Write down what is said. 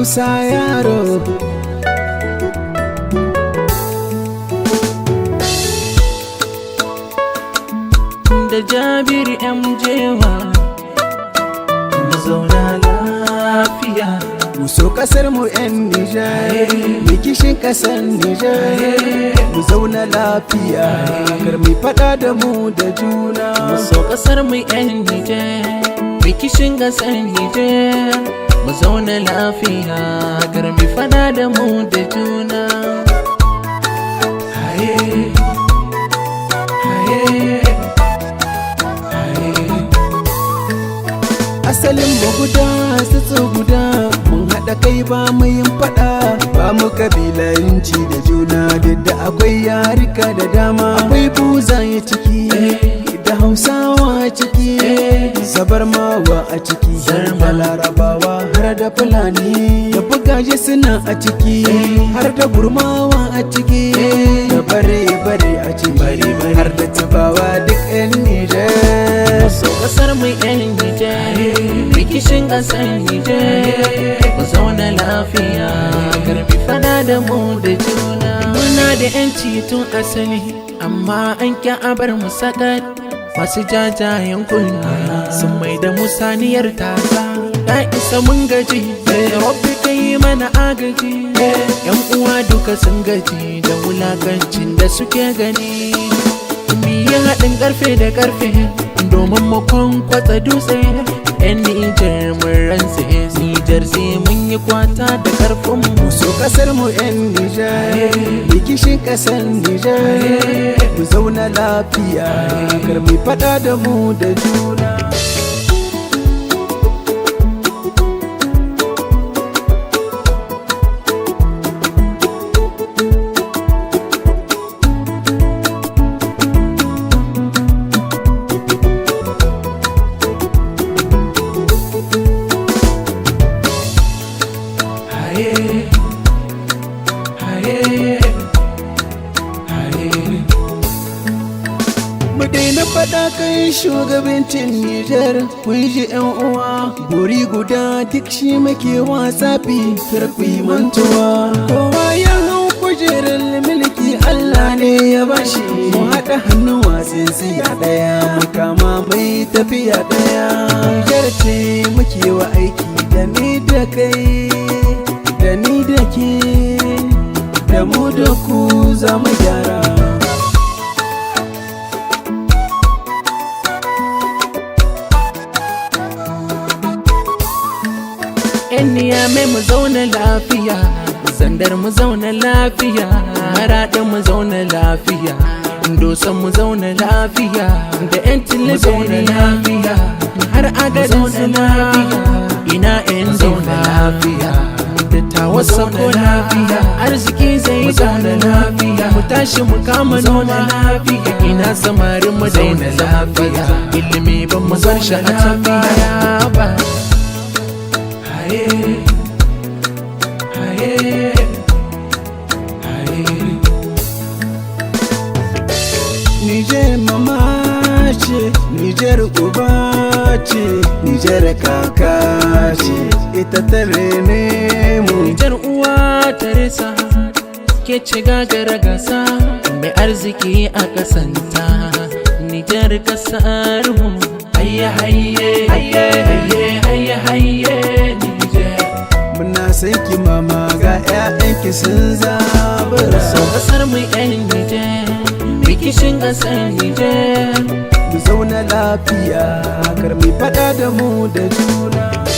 musa yaro da jabir mjewa mu zauna lafiya mu so kasar mu yan nijar rikishin kasar nijar mu zauna lafiya kar mu fada da mu da juna mu so kasar mu yan nijar rikishin gasar nijar mu zauna lafiya kar mu fada da mu da juna haye haye asalin mu guda su guda mun haɗa kai ba mu yin faɗa ba mu kabilanci da juna duk da akwai yarika da dama akwai buzaye ciki da hausawa a ciki zabarmawa a ciki da larabawa har da fulani da bugaje suna a ciki har da burmawa a ciki da bare bare a ciki har da tubawa duk 'yan nijar so kasar mu yan Nijar rikishin kasar Nijar mu zauna lafiya karbi fada da mu da juna muna da yanci tun asali amma an kya abar mu sakat masu jajayen kunna sun mai da musaniyar tasa ya isa mun gaji rabbi kai mana agaji yan uwa duka sun gaji da wulakancin da suke gani yi haɗin ƙarfe da ƙarfe domin mu kwankwatsa dutse yan nijar mun rantse nijar sai mun yi kwata da ƙarfin mu so kasar mu yan nijar rikishin kasar nijar mu zauna lafiya kar mu fada da mu da juna haye haye haye mu daina faɗa kai shugabancin Nijar kun ji yan uwa buri guda duk shi muke wasa fi karfi mantuwa kowa ya hau kujerar mulki Allah ne ya bashi mu haɗa hannu wasan siya ɗaya mu kama mai tafiya ɗaya Nijar ce muke wa aiki da ni da kai da ni da ke da mu da ku za mu gyara yan niyame mu zauna lafiya zandar mu zauna lafiya maraɗa mu zauna lafiya dosan mu zauna lafiya da yan mu zauna lafiya har aga zauna lafiya ina yan zauna lafiya da tawa zauna lafiya arziki zai zauna lafiya mu tashi mu kama noma lafiya ina samarin mu zauna lafiya ilimi ban mu bar shi a tafiya ba haye haye haye Nijar mama ce, Nijar uba ce, Nijar kaka ce, ita ta rene mu. Nijar uwa Teresa ke ce gagara gasa mai arziki a kasanta Nijar kasar mu hayye hayye hayye hayye hayye hayye Nijar Muna san ki mama ga 'ya'yanki sun zabura. so kasar mu yan Nijar rikishin kasar Nijar Mu zauna lafiya, kar mu faɗa da mu da juna.